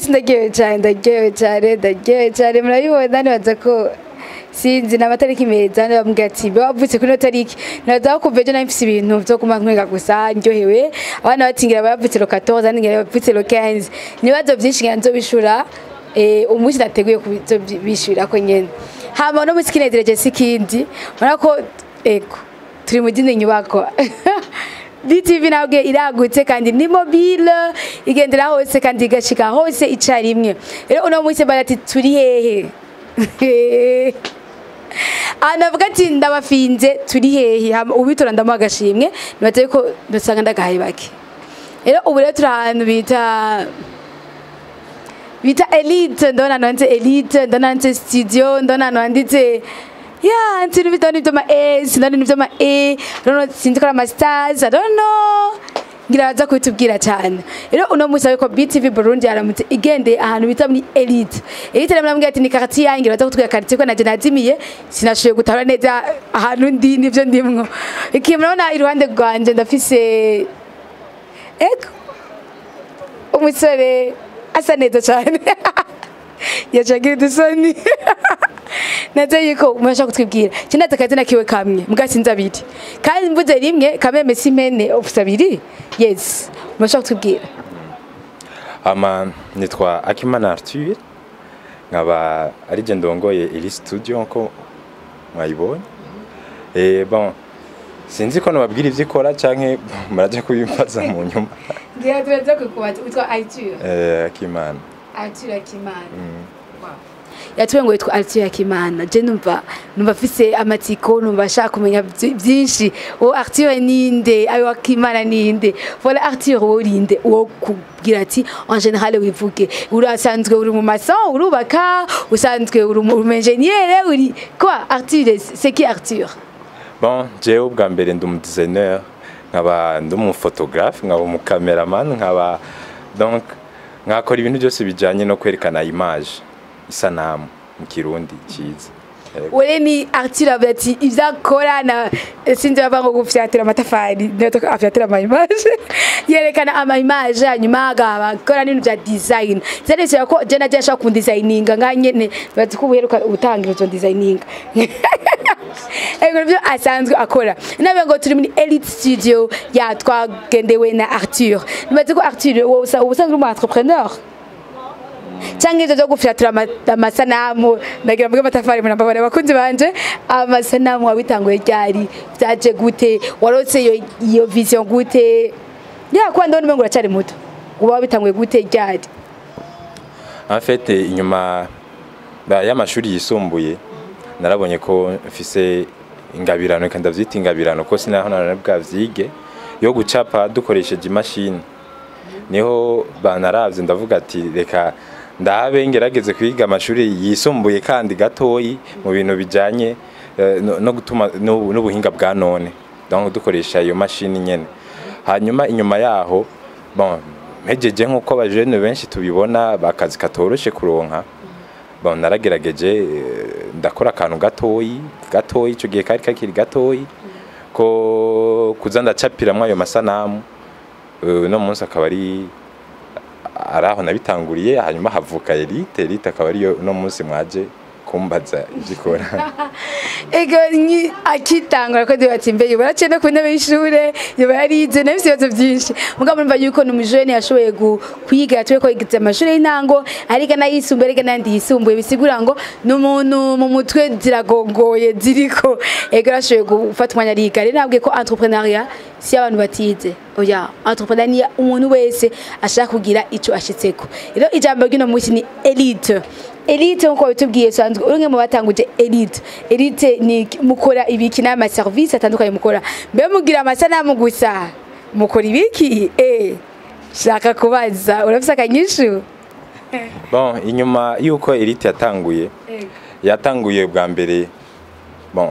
munsi ndaryohewe cyane ndaryohewe cyane ndaryohewe cyane murabibona nibaza ko sinzi ni amatariki meza ndababwira ati mbe wavutse kuri ino tariki naza kumva ejo nari mfise ibintu vyo kuma nkwenga gusa ndyohewe abana batingira bavutse lo 14 abandi ngira bavutse lo 15 nibazo vyinshi ngira nzobishura eh umunsi nateguye kubishura ko nyene hama no munsi kinezereje sikindi urabona ko ego turi mu dini nyubako BTV nabwe iragutse kandi ni mobile igendera hose kandi igashika hose icarimwe rero uno munsi barati turi hehe anavuga ati ndabafinze turi hehe hama ubitora ndamuha agashimwe nibaza yuko dusanga ndagahaye bake rero ubu rero turi ahantu bita bita elite ndabona nanditse elite ndabona nanditse studio ndabona nanditse ya nsintu bitoni vyama e sinari ni vyama e nono sinzi ko ama stars i don't know ngira baza kubitubwira cyane rero uno munsi ariko BTV Burundi yaramutse igendeye ahantu bita muri elite elite rero namubwira ati ni quartier yanjye baza kutubwira quartier ko naje nazimiye sinashoboye gutahura neza ahantu ndi nivyo ndimwo iki murabona iruhande rwanje ndafise ego umusore asa neza cyane yacagira udusoni naze yuko murashaka kutwibwira kindaza akazina kiwe kamwe mugasinza abiri kandi mvuze rimwe kameme simene ofisa abiri yes murashaka kutwibwira ama nitwa akimana arthur nkaba ari je ndongoye iri studio nko mwayibonye eh bon sinzi ko nababwira ivyo ikora canke muraje kubimbaza mu nyuma ngira turaza kukubaza witwa Arthur eh akimana Arthur Akimana yatuwe ngo yitwa Arthur Akimana je numva numva afise amatsiko numva ashaka kumenya byinshi uwo Arthur ninde ayo Akimana ninde voilà Arthur uwo urinde uwo kubwira ati en général wivuge urasanzwe uri mu maçon urubaka usanzwe uri mu ingénieur uri quoi Arthur c'est qui Arthur bon jewe ubwa mbere ndi umu designer nkaba ndi umu photographe nkaba umu cameraman nkaba donc nkakora ibintu byose bijanye no kwerekana image isanamu mu kirundi cyiza ure ni Arthur avuga ati ivyo akora na sinzi bava ngo gufyatira amatafari niyo to afyatira ama image yerekana ama image hanyuma agakora n'ibintu bya design zerekeye ko je naje ashaka kundesigninga nga nyene bazi ko uheruka utangira uzo designinga ego nivyo asanzwe akora nabe ngo turi muri elite studio ya twagendewe na Arthur nibaze ko Arthur wowe usanzwe uri umu entrepreneur cyangwa ibyo byo gufyatura amasanamu ndagira mvuge amatafari murambabare abakunzi banje amasanamu wabitanguye ryari byaje gute warose iyo iyo vision gute ya kwa ndabona umengo uracyari muto uba wabitanguye gute ryari en fait inyuma y'amashuri yisumbuye narabonye ko mfise ingabirano kandi ndavyita ingabirano ko sinaho nari bwavyige yo gucapa dukoresheje imashini niho banaravye ndavuga ati reka ndabe ngerageze kwiga amashuri yisumbuye kandi gatoyi mu bintu bijanye no gutuma n'ubuhinga bwa none donc dukoresha iyo mashini nyene hanyuma inyuma yaho bon mpejeje nk'uko abajene benshi tubibona bakazi katoroshe kuronka bon naragerageje ndakora akantu gatoyi gatoyi ico gihe kari kakiri gatoyi ko kuza ndacapiramwo ayo masanamu no munsi akaba ari ari aho nabitanguriye hanyuma havuka elite elite akaba ariyo uno munsi mwaje kumbaza ibyikora ego ni akitangura ko ndibatse imbere yuba yaciye no ku ntebe y'ishure yuba yarize nabise ibibazo byinshi mugabo murumva yuko ni umujene yashoboye kwiga yatuye ko yigize amashuri y'intango ariga n'ayisumbuye ariga n'ayandi yisumbuye bisigura ngo ni umuntu mu mutwe ziragongoye ziriko ego yarashoboye gufata umwanya ariga rero nabwiye ko entrepreneuria si abantu batize oya entrepreneur ni umuntu wese ashaka kugira ico ashitseko rero ijambo ry'uno munsi ni elite elite nkuko bitubwiye sanzwe urumwe mu batanguje elite elite ni mukora ibiki n'ama service atandukanye mukora mbe mugira amasanamu gusa mukora ibiki eh shaka kubaza urafise akanyishu bon inyuma yuko elite yatanguye yatanguye bwa mbere bon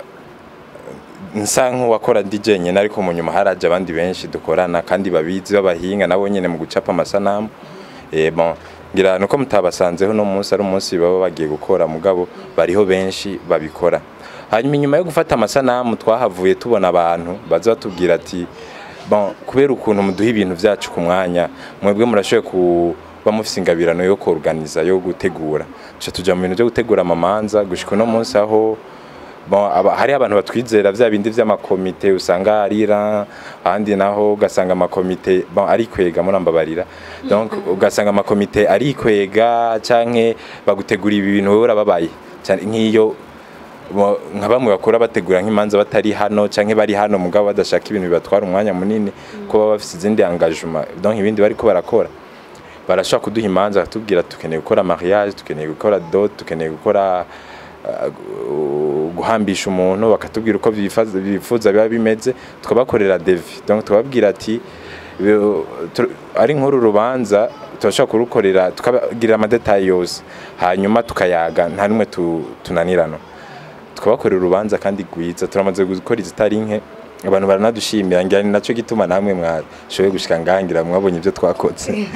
nsa nk'uwakora DJ nyene ariko mu nyuma haraje abandi benshi dukorana kandi babizi b'abahinga nabo nyene mu gucapa amasanamu eh bon ngira nuko mutabasanzeho no munsi ari umunsi baba bagiye gukora mugabo bariho benshi babikora hanyuma inyuma yo gufata amasanamu twahavuye tubona abantu baza batubwira ati bon kubera ukuntu muduha ibintu byacu ku mwanya mwebwe murashoboye ku bamufise ingabirano yo kuorganiza yo gutegura tuca tuja mu bintu byo gutegura amamanza gushika uno munsi aho bon, aba, hari abantu batwizera vya bindi vy'amakomite usanga arira ahandi naho ugasanga amakomite bon, ari kwega murambabarira donc ugasanga amakomite ari kwega canke bagutegura ibi bintu wowe urababaye Cane nk'iyo bo- nka bamwe bakora bategura nk'imanza batari hano canke bari hano mugabo badashaka ibintu bibatwara umwanya munini ko baba bafise izindi engagement donc ibindi bariko barakora barashobora kuduha imanza bakatubwira tukeneye gukora mariage tukeneye gukora dot tukeneye gukora uh, gu- guhambisha umuntu bakatubwira uko bifaza- bifuza biba bimeze tukabakorera devi donc tukababwira ati "Bi- tu- ari nk'uru rubanza turashobora kurukorera tukabagirira amadetayi yose hanyuma tukayaga nta n'umwe tu- tunanirana tukabakorera urubanza kandi rwiza turamaze gukora izitari nke abantu baranadushimira ngira ni naco gituma namwe mwashoboye gushika ngahangira mwabonye ibyo twakoze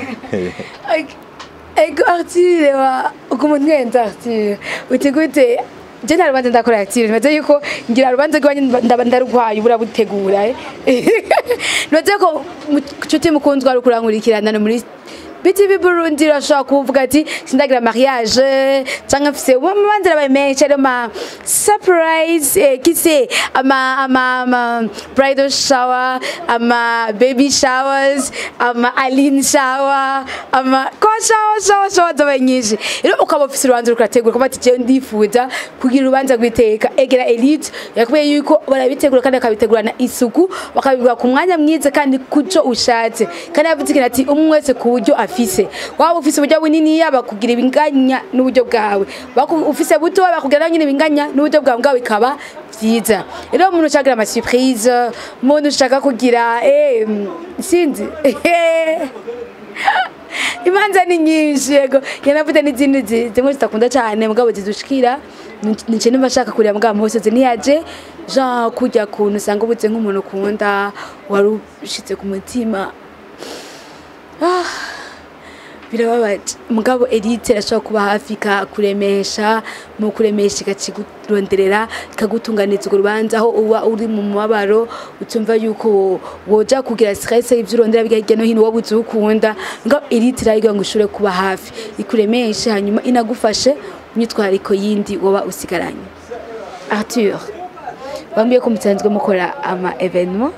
ego artire wa ukuntu ngenza artire uti gute je nta rubanza ndakora artire nibaze yuko ngira rubanza rwanyu ndaba ndarugwaye ubura butegura eh. nibaze ko nshuti mukunzwe ari ukurankurikirana no muri BTV Burundi urashobora kuvuga ati sindagira mariage cyangwa mfise umanza rabaye menshi ari ama surprise eh, kise ama ama ama bridal shower ama baby showers ama Aline shower ama ko shower shower shower zabaye nyinshi rero ukaba ufise urubanza rukurategura kuba ati je ndifuza kugira urubanza rwiteka egera elite yakubiye yuko barabitegura kandi bakabitegurana isuku bakabibwa ku mwanya mwiza kandi kuco ushatse kandi yavuze ikintu ati umwe wese ku buryo afise waba ufise uburyo bunini bakugira ibinganya n'uburyo bwawe Baku- ufise buto bakugira nawe nyine ibinganya n'uburyo bwawe bwawe bikaba vyiza rero umuntu ushaka ama surprise umuntu ushaka kugira eh sinzi imanza ni nyinshi yego yanavuze n'izindi zi- zimwe zitakunda cyane mugabo zidushikira nice nimba ashaka kureba mugabo musozi ntiyaje jean kujya kuntu usanga ubuze nk'umuntu ukunda wari ushitse ku mutima Ah, birababaje mugabo elite irashobora kuba hafi ikakuremesha mu kuremesha ikakiguronderera ikagutunganiza urwo rubanza aho uba uri mu mubabaro utumva yuko woja kugira stress ivyo urondera bijya hirya no hino wowe uzi ukunda mugabo elite irayiga ngo ushobore kuba hafi ikuremeshe hanyuma inagufashe imyitwariko yindi woba usigaranye arthur bambwiye ko musanzwe mukora ama evenement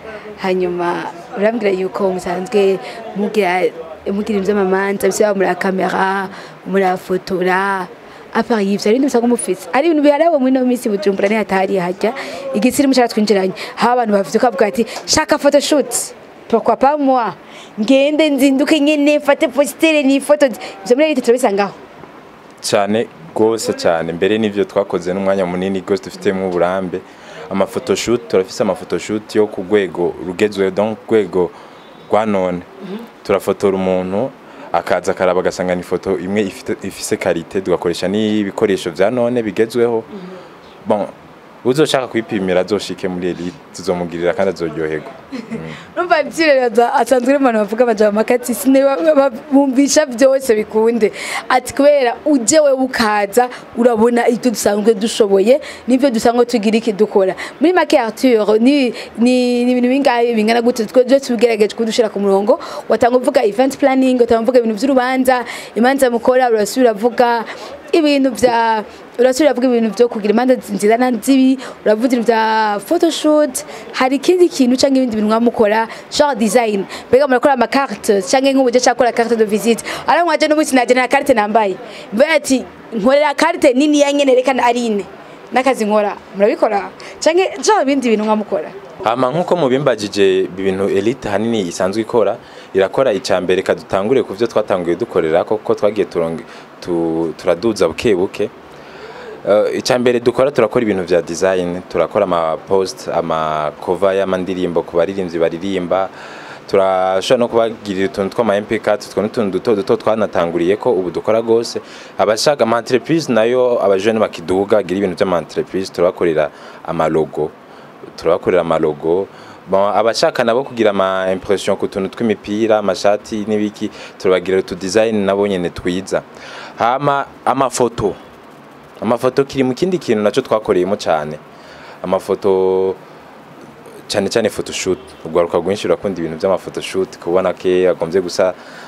hanyuma urambwira yuko musanzwe mugira mugira ivy'amamanza bisaba muri kamera murafotora apart y'ivyo hari ibindi musanga mufise ari ibintu biharawe muri ino minsi bujumbura nihatari hajya igisiri mushaka twinjiranye haba abantu bavuze ko bavuga ati shaka photoshoot pourquoi pas moi ngende nzinduke nyene mfate postere ni foto ivyo muri leta turabisangaho cyane rwose cyane mbere n'ibyo twakoze n'umwanya munini rwose dufitemo uburambe amafotoshoot turafise amafotoshoot yo ku rwego rugezweho donc ku rwego rwa none turafotora umuntu akaza akaraba agasanga ni ifoto imwe ifite- ifise karite tugakoresha n'ibikoresho vya none bigezweho bon uzoshaka kwipimira azoshike muri elite tuzomugirira kandi azoryoherwa Numva byireraza asanzwe ari umuntu bavuga baja makati sine bumvisha byose bikunde ati kubera uje we ukaza urabona ibyo dusanzwe dushoboye nibyo dusanzwe tugira iki dukora muri make Arthur ni ni ni ibintu bingahe bingana gute twe je tubigerageje kudushira ku murongo watanga uvuga event planning watanga uvuga ibintu by'urubanza imanza mukora urasubira uvuga ibintu vya urasubira uvuga ibintu vyo kugira imanza nziza na zibi uravuga ibintu vya photoshoot hari ikindi kintu cyangwa ibindi bintu mwamukora genre design mbega murakora amakarte cyangwa nk'ubu je cyakora carte de visite ara mwaje n'umunsi naje na carte nambaye mbega ati nkorera carte nini ya nyene rekana ari ine n'akazi nkora murabikora cyangwa genre ibindi bintu mwamukora hama nk'uko mubimbagije ibintu elite hanini isanzwe ikora irakora icya mbere kadutangure ku byo twatanguye dukorera kuko twagiye turonge- tu- turaduza buke buke Uh, icya mbere dukora turakora ibintu vya design turakora ama post ama cover y'amandirimbo ku baririmbyi baririmba turashobora no kubagirira utuntu tw'ama MP4 two n'utuntu duto duto twanatanguriye ko ubu dukora gose abashaka ama entreprise nayo abajene bakiduga gira ibintu by'ama entreprise turabakorera ama logo turabakorera amalogo bon abashaka nabo kugira ama impression ku tuntu tw'imipira amashati n'ibiki turabagira utu design nabo nyene twiza hama amafoto amafoto kiri mu kindi kintu nacyo twakoreyemo cyane amafoto cyane cyane photoshoot urwaruka rwinshi rurakunda ibintu by'amafotoshoot kubona ke agombye gusa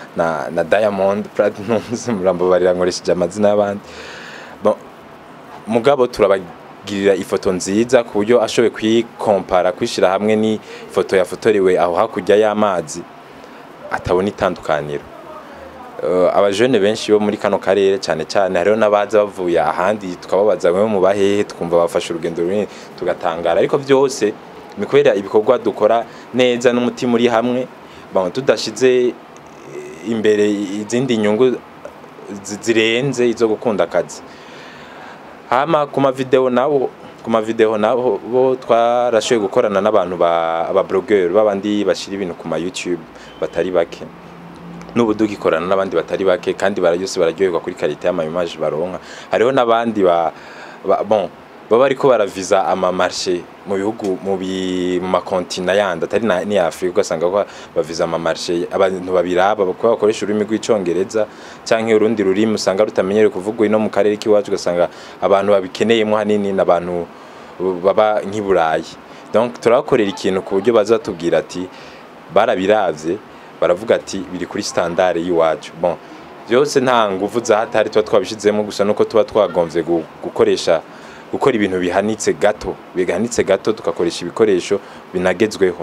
na, na Diamond Platnumz murambabarira nkoresheje amazina y'abandi bon, mugabo turabagirira ifoto nziza ku buryo ashoboye kuyikompara kwishyira hamwe n'ifoto yafotorewe aho hakurya y'amazi atabona itandukaniro uh, abajene benshi bo muri kano karere cyane cyane hariho n'abaza bavuye ahandi tukababaza bamwe mu bahehe tukumva bafashe urugendo runini tugatangara ariko byose ni kubera ibikorwa dukora neza n'umutima uri hamwe bon, tudashize imbere izindi nyungu zi- zirenze izo gukunda akazi hama ku mavideo nabo ku mavideo nabo bo twarashoboye gukorana n'abantu ba abablogger babandi bashira ibintu ku ma YouTube batari bake n'ubu dugikorana n'abandi batari bake kandi barayose bararyoherwa kuri karite y'amaimaje baronka hariho n'abandi ba, ba bon baba ariko baraviza amamarche mu bihugu mu bi- mu makontina yandi atari na- ni Afrika ugasanga ko baviza amamarche abantu babiraba kuko bakoresha ururimi rw'icongereza canke urundi rurimi usanga rutamenyereye kuvugwa ino mu karere k'iwacu ugasanga abantu babikeneyemo hanini n'abantu baba nk'i Burayi donc turabakorera ikintu ku buryo baza batubwira ati barabiravye baravuga ati biri kuri standard y'iwacu bon byose nta nguvu za hatari tuba twabishizemo gusa nuko tuba twagomvye gu- gukoresha gukora ibintu bihanitse gato bihanitse gato tugakoresha ibikoresho binagezweho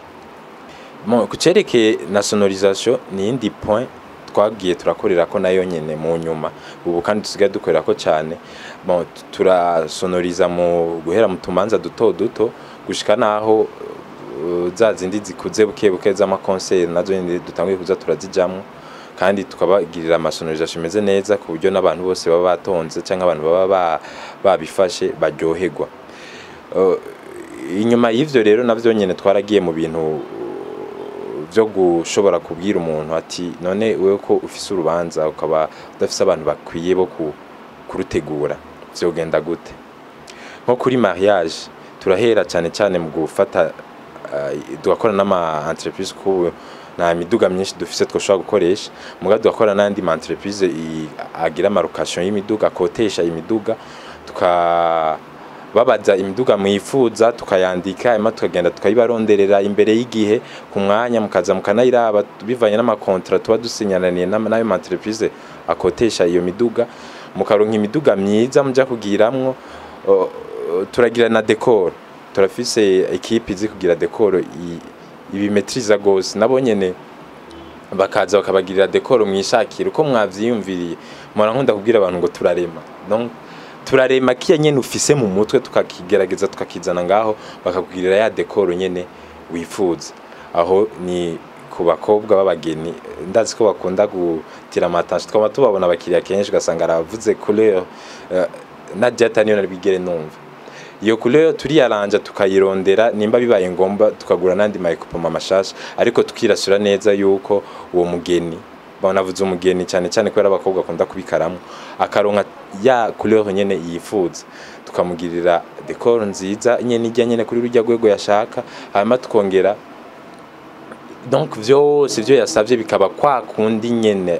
Mo, ku cerekeye na sonorisation ni indi point twagiye turakorera ko nayo nyene mu nyuma ubu kandi tusigaye dukorera ko cyane bon tu- turasonoriza mu guhera mu tumanza duto duto gushika naho uh, za zindi zikuze buke buke z'amakonseri nazo nyene dutanguye kuza turazijamwo kandi tukabagirira amasonorisation imeze neza ku buryo n'abantu bose baba batonze cyangwa abantu baba ba- babifashe baryoherwa Uh, inyuma y'ivyo rero navyo nyene twaragiye mu bintu byo gushobora kubwira umuntu ati none wewe ko ufise urubanza ukaba udafise abantu bakwiye bo ku- kurutegura vyogenda gute nko kuri mariage turahera cyane cyane mu gufata uh, tugakora n'ama entreprise kubu nta miduga myinshi dufise twoshobora gukoresha muga tugakora n'andi ma entreprise i- agira amarocation y'imiduga akotesha imiduga tuka babaza imiduga mwifuza tukayandika hanyuma tukagenda tukayibaronderera imbere y'igihe ku mwanya mukaza mukanayiraba bivanye n'amakontra tuba dusinyananiye n'ama- n'ayo ma entreprise akotesha iyo miduga mukaronka imiduga myiza muja kugiramwo o- o- turagira na decor turafise ekipe izi kugira decor i- ibimetriza gose nabo nyene bakaza bakabagirira dekoro mwishakira uko mwavyiyumviriye mpora nkunda kubwira abantu ngo turarema donc turarema kiya nyene ufise mu mutwe tukakigerageza tukakizana ngaho bakakugirira ya dekoro nyene wifuza aho ni ku bakobwa b'abageni ndazi ko bakunda gutira amatanshi twaba tubabona abakiriya kenshi ugasanga aravuze couleur uh, na jata niyo nabigere numva iyo couleur turiyaranja tukayirondera nimba bibaye ngombwa tukagura n'andi mayikopoma mashasha ariko tukirasura neza yuko uwo mugeni banavuze umugeni cyane cyane kubera abakobwa akunda kubikaramo akaronka ya couleur nyene yifuza tukamugirira decor nziza nyene ijya nyene kuri rujya rwego yashaka hanyuma tukongera donc vyose ivyo yasavye bikaba kwa kundi nyene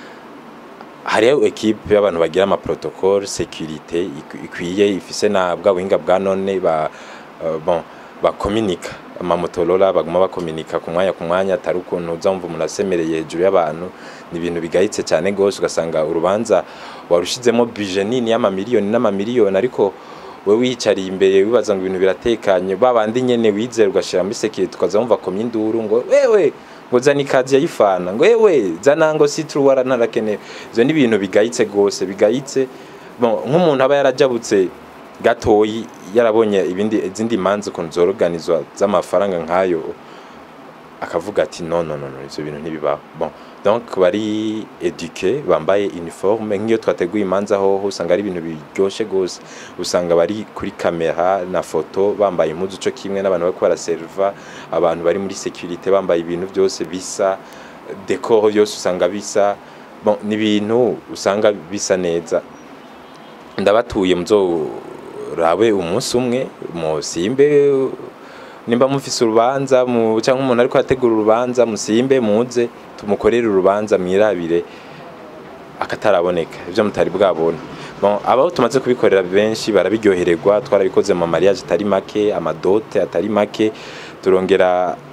hariho ekipe y'abantu bagira ama protocole sécurité ikwi- ikwiye ifise na bwa buhinga bwa none ba uh, bon bakominika amamotorola baguma bakominika ku mwanya ku mwanya atari ukuntu uzamva umuntu asemereye hejuru y'abantu ni ibintu bigayitse cyane gose ugasanga urubanza warushizemo bije nini y'amamiliyoni n'amamiliyoni ariko we wiyicariye imbere wibaza ngo ibintu biratekanye babandi nyene wizera ugashira muri sekirite ukaza wumva komye induru ngo wewe ngo zana ikazi yayifana ngo wewe zana ngo sitru waranarakenewe ivyo ni ibintu bigayitse gose bigayitse bon nk'umuntu aba yarajabutse gatoyi yarabonye ibindi izindi manza ukuntu zoroganizwa z'amafaranga nk'ayo akavuga ati no no no no ivyo bintu ntibibaho bon donc bari eduke bambaye uniforme nk'iyo twateguye imanza hoho usanga ari ibintu biryoshe gose usanga bari kuri kamera na foto bambaye impuzu co kimwe n'abantu bariko baraserva abantu bari muri securite bambaye ibintu byose bisa decor byose usanga bisa bon ni ibintu usanga bisa neza ndabatuye muzorabe umunsi umwe musimbe nimba mufise urubanza mu cyangwa umuntu ariko ategura urubanza musimbe muze tumukorere urubanza mwirabire akataraboneka ivyo mutari bwabona bon abaho tumaze kubikorera benshi barabiryohererwa twarabikoze mu mariage atari make amadote atari make turongera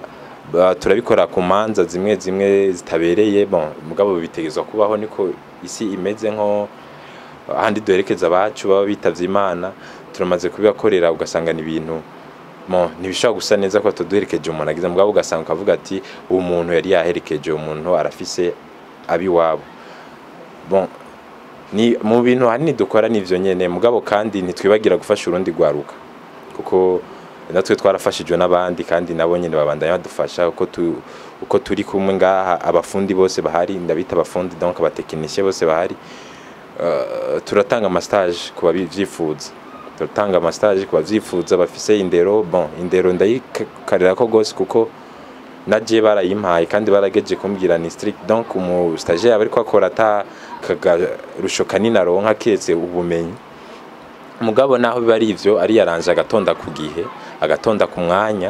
Ba- turabikora ku manza zimwe zimwe zitabereye bon mugabo bitegezwa kubaho niko isi imeze nko ahandi duherekeza abacu baba bitavye imana turamaze kubibakorera ugasanga ni ibintu mo ntibishobora gusa neza ko tuduherekeje umuntu agize mugabo ugasanga ukavuga ati uwo muntu yari yaherekeje uwo muntu arafise abiwabo bon ni mu bintu hanini dukora nivyo nyene mugabo kandi ntitwibagira gufasha urundi gwaruka kuko natwe twarafashijwe n'abandi kandi nabo nyene babandanya badufasha uko tu, uko turi kumwe ngaha abafundi bose bahari ndabita abafundi donc abatekinisiye bose bahari uh, turatanga amastage ku babivyifuza turatanga amastage ku bavyifuza bafise indero bon indero ndayikarira ko gose kuko naje barayimpaye kandi barageje kumbwira ni strict donc umu stagiaire aba ariko akora ata kagarusho kanini aronka kiretse ubumenyi mugabo naho biba ari ivyo ari yaranje agatonda ku gihe agatonda ku mwanya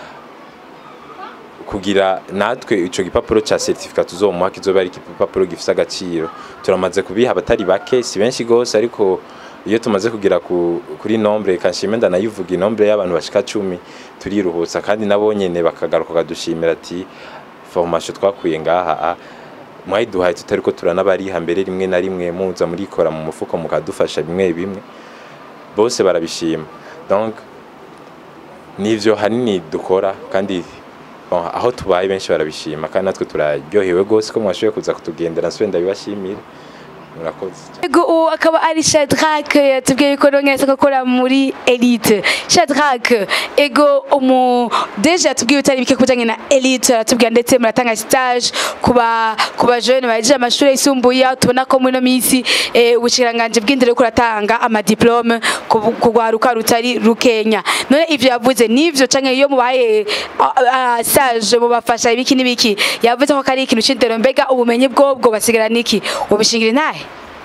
kugira natwe ico gipapuro ca certificat tuzomuha kizoba ari igipapuro gifise agaciro turamaze kubiha abatari bake si benshi gose ariko iyo tumaze kugira ku, kuri nombre kanshime ndanayivuga inombre y'abantu bashika cumi turiruhutsa kandi nabo nyene bakagaruka kadushimira ati formation twakuye ngaha a mwayiduhaye tutariko turanabariha mbere rimwe na rimwe muza murikora mu mufuko mukadufasha bimwe bimwe bose barabishima donc nivyo hanini dukora kandi bon, aho tubaye benshi barabishima kandi natwe turaryohewe gose ko mwashoboye kuza kutugendera nsubire ndabibashimire murakoze Ego uwo akaba ari Shadrack yatubwiye yuko nongera akora muri Elite. Shadrack ego umu deje yatubwiye utari bike kujanye na Elite aratubwira ndetse muratanga stage kuba kuba jeune baje amashuri yisumbuye aho tubona ko muri no misi eh, ubushiranganje bw'indero ko ratanga ama diplome kugwaruka rutari rukenya. None ivyo yavuze nivyo canke iyo mubaye ah, ah, stage mubafasha ibiki n'ibiki yavuze ko kari ikintu c'indero mbega ubumenyi bwobwo basigara niki ubishingira intahe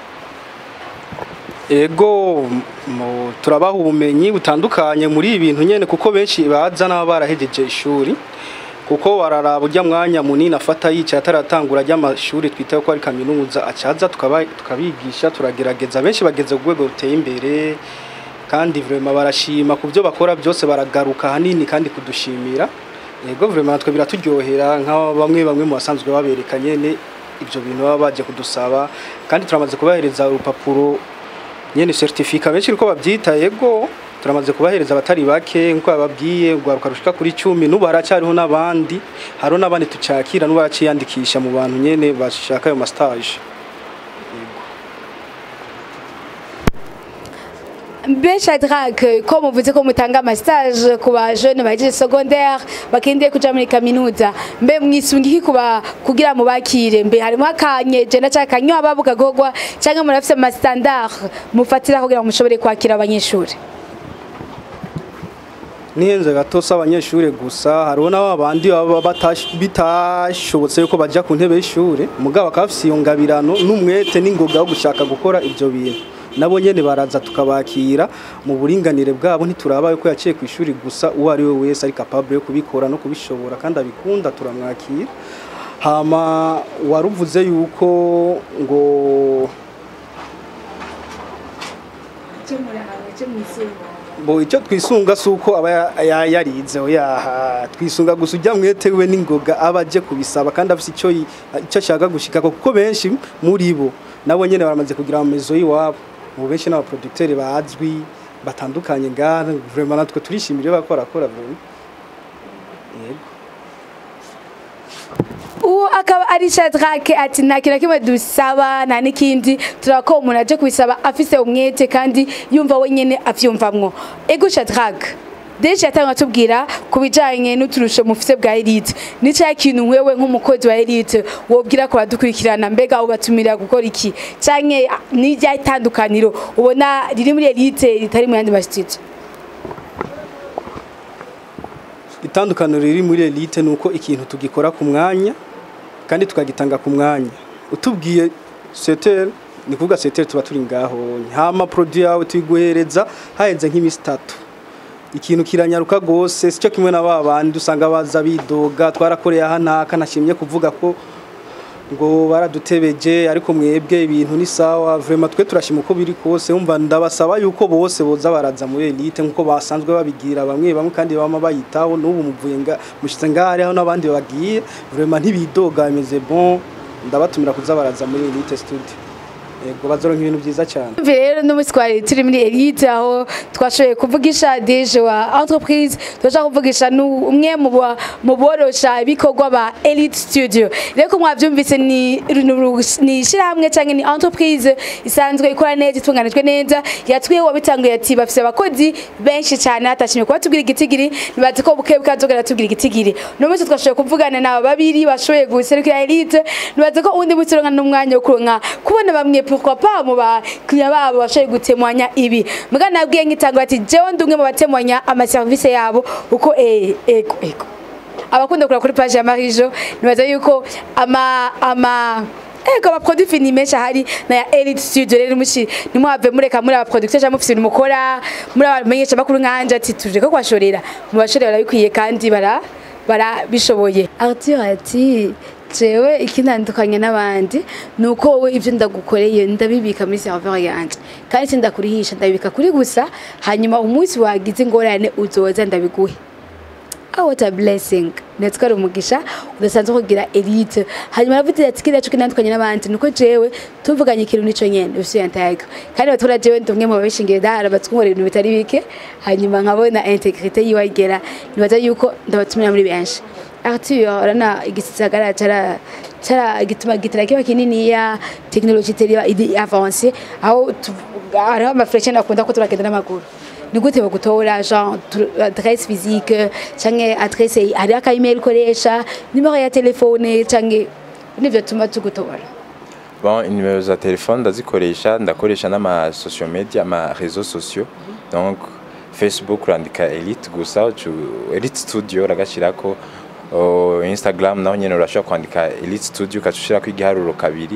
ego mu- turabaha ubumenyi butandukanye muri ibi bintu nyene kuko benshi baza n'aba barahejeje ishuri kuko bararaba urya mwanya munini afata yicaye ataratangura ry'amashuri twita ko ari kaminuza acaza tukaba- tukabigisha turagerageza benshi bageze ku rwego ruteye imbere kandi vraiment barashima ku byo bakora byose baragaruka hanini kandi kudushimira ego vraiment natwe biraturyohera nka bamwe bamwe mu basanzwe babereka nyene ibyo bintu baba baje kudusaba kandi turamaze kubahereza urupapuro nyene certificat benshi uko bavyita yego turamaze kubahereza abatari bake nkuko bababwiye ugwaruka rushika kuri cumi n'ubu haracyariho n'abandi hariho n'abandi tucakira n'ubu baraciyandikisha mu bantu nyene bashaka ayo mastage Mbe Shadrack ko muvuze ko mutanga amastage ku ba jeune bagize secondaire bakendiye kuja muri kaminuza mbe mwisunga iki kuba kugira mubakire mbe harimo akanyeje na cyaka kanyo bavuga gogwa cyangwa murafise ama standard mufatira kugira ngo mushobore kwakira abanyeshuri nihenze gato si abanyeshuri gusa hariho n'abandi baba batash- bitashobotse yuko bajya ku ntebe y'ishuri mugabo bakaba bafise iyo ngabirano n'umwete n'ingoga wo gushaka gukora ibyo bintu nabo nyene baraza tukabakira mu buringanire bwabo ntituraba yuko yaciye ku ishuri gusa uwo ari we wese ari capable yo kubikora no kubishobora kandi abikunda turamwakira hama waruvuze yuko ngo bo icyo twisunga si uko aba ya- ya- yarize oya twisunga gusa ujya mwete we n'ingoga aba aje kubisaba kandi afite icyo yi- icyo ashaka gushika kuko benshi muri bo nabo nyene baramaze kugira amamezo y'iwabo ubu benshi n'abaproducteurs bazwi batandukanye ngaha vraiment natwe turishimira iyo bakora kora vraiment yego uwo akaba ari Shadrack ati nta kintu na kimwe dusaba nta n'ikindi turako umuntu aje kubisaba afise umwete kandi yumva wenyene avyumvamwo ego Shadrack Deje yatanga tubwira ku bijanye n'uturusho mufise bwa Elite ni cya kintu wewe nk'umukozi wa Elite wobwira ko badukurikirana mbega ubatumira gukora iki canke ni rya itandukaniro ubona riri muri Elite ritari mu yandi masititi itandukaniro riri muri elite ni uko ikintu tugikora ku mwanya kandi tukagitanga ku mwanya utubwiye setere ni kuvuga setere tuba turi ngaho hama produit yawe tuyiguhereza hahenze nk'imisi itatu ikintu kiranyaruka gose sicyo kimwe na ba bandi usanga baza bidoga twarakoreye aha naka nashimye kuvuga ko ngo baradutebeje ariko mwebwe ibintu ni sawa vraiment twe turashima uko biri kose umva ndabasaba yuko bose boza baraza muri elite nkuko basanzwe babigira bamwe bamwe kandi bama bayitaho n'ubu muvuye nga mushitse ngahari aho n'abandi bagiye vraiment ntibidoga bimeze bon ndabatumira kuza baraza muri elite studio yego bazoronka ibintu byiza cyane Umva rero n'umunsi twari turi muri elite aho twashoboye kuvugisha deje wa entreprise turashaka kuvugisha nu- umwe mu ba- mu borosha ibikorwa ba elite studio rero ko mwabyumvise ni ru- ni ishyirahamwe cyangwa ni entreprise isanzwe ikora neza itunganijwe neza yatwiye wabitanguye ati bafise abakozi benshi cyane hatashimye kuba tubwira igitigiri nibazi ko buke bukazogera tubwira igitigiri uno munsi twashoboye kuvugana na babiri bashoboye guserukira elite nibazi ko undi munsi uronka n'umwanya wo kuronka kubona bamwe pourquoi pas mu bakiriya babo bashoboye gutemwanya ibi muga nabwiye nkitangwa ati jewe ndi umwe mu batemwanya amaserivisi yabo uko eh ego ego abakunda kureba kuri page ya Marijo nibaza yuko ama ama Ego abaproduit fini menshi ahari na ya Elite Studio rero mushi nimwave mureka muri abaproducteur cyangwa mufise ibintu mukora muri abamenyesha bakuru nkanje ati tuje ko kwashorera mu bashorera barabikwiye kandi bara barabishoboye Arthur ati jewe ikintandukanye n'abandi ni uko wowe ibyo ndagukoreye ndabibika muri serveur yanje kandi sindakurihisha ndabibika kuri gusa hanyuma umunsi wagize ingorane uzoza ndabiguhe Oh, what a blessing ndetse ari umugisha udasanzwe kugira elite hanyuma aravuze ati kiriya cyo kinandukanye n'abandi nuko jewe tuvuganye ikintu nico nyene usuye ntayaga kandi batura jewe ndi umwe mu babishingiye dahara batwumva ibintu bitari bike hanyuma nkabona integrité yiwe igera nibaza yuko ndabatumira muri benshi Arthur urana igisagara cara cara gituma gitara kiba kinini ya technologie teriba idi avance aho tu- hariho amafreche nakunda ko turagenda n'amaguru ni gute bagutora genre tr- adresse physique canke adresse hari aka email ukoresha nimero ya telefone canke nivyo tuma tugutora Bon, nimero za telefone ndazikoresha ndakoresha n'ama social media ama réseaux sociaux donc facebook urandika elite gusa ucu- elite studio uragashirako uh, instagram naho nyene urashobora kwandika elite studio ukacushirako igiharuro kabiri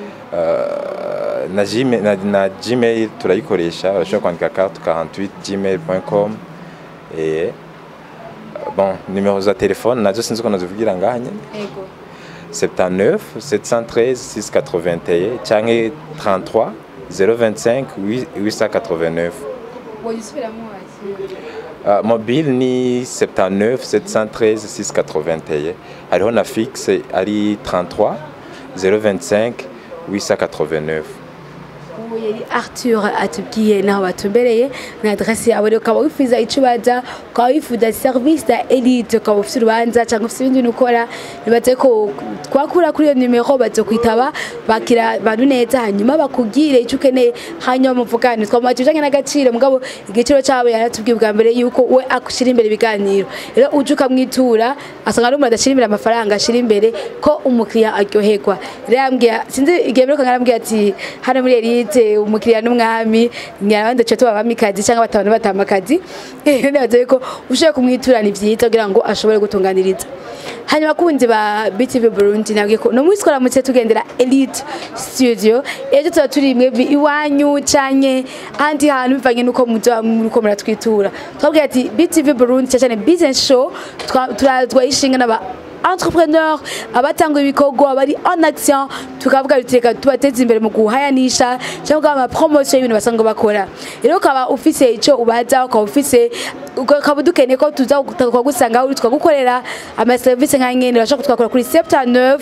Uh, na, gmail, na, na gmail turayikoresha urashobora kwandika carte 48 gmail.com et bon nimero za telefone nazo sinzi ko nazivugira ngaha nyene ego 79 713 681 canke 33 025 889 woyisubiramo uh, mobile ni 79 713 681 hariho na fixe ari 33 025 889 ubu yari Arthur atubwiye naho batumbereye na adresse yawe rero ukaba wifuza icyo ubaza ukaba wifuza service ya elite ukaba ufite urubanza cyangwa ufite ibindi bintu ukora nibaze ko twakura kuri iyo nimero bazokwitaba bakira abantu neza hanyuma bakubwire icyo ukeneye hanyuma muvugane twamuha ibijyanye n'agaciro mugabo igiciro cyabo yaratubwiye bwa mbere yuko we ashyira imbere ibiganiro rero uje ukamwitura asanga ari umuntu adashyira imbere amafaranga ashyira imbere ko umukiriya aryoherwa rero yambwiye sinzi igihe mperuka ngarambwiye ati hano muri elite umukiriya n'umwami nyarabandi duce tuba abamikazi cyangwa batabana batamakazi rero nibaza yuko ushoboye kumwitura ni byiza kugira ngo ashobore gutunganiriza hanyuma abakunzi ba BTV Burundi nabwiye ko no munsi twaramutse tugendera Elite Studio ejo tuba turi imwe iwanyu canke ahandi hantu bivanye nuko muza muriko muratwitura twabwiye ati BTV Burundi cyane cyane business show twa- turazwa ishinga n'aba entrepreneur abatanga ibikorwa bari en action tukavuga biteka tubateza imbere mu guhayanisha cyangwa ama promotion y'ibintu basanzwe bakora rero ukaba ufise ico ubaza ukaba ufise ukaba dukeneye ko tuza tukagusanga aho uri tukagukorera ama service nka nyene urashobora kutwakora kuri 79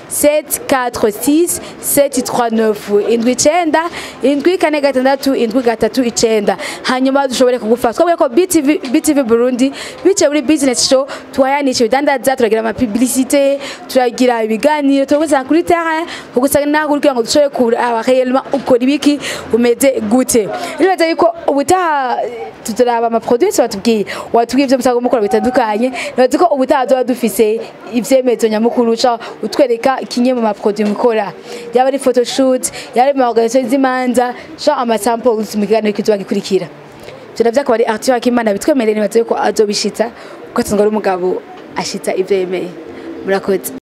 746 739 indwi icenda indwi kane gatandatu indwi gatatu icenda hanyuma dushobore kugufasha twabwiye ko BTV, BTV Burundi biciye muri business show tuhayanisha ibidandaza turagira ama publicité turagira ibiganiro turagusanga kuri terrain kugusanga naho kugira ngo dushobore kuraba réellement ukora ibiki umeze gute nibaza yuko ubutaha tuturaba ama produits batubwiye watubwiye ibyo musanga mukora bitandukanye nibaza ko ubutaha tuba dufise ivyemezo nyamukuru ca utwereka kimwe mu ma produits mukora yaba ari photoshoot yaba ari ma organisation z'imanza ca ama samples mu kiganiro kizoba gikurikira ivyo navyo akaba ari Arthur Akimana bitwemereye nibaza yuko azobishitsa kuko asanzwe ari umugabo ashitsa ivyo yemeye murakoze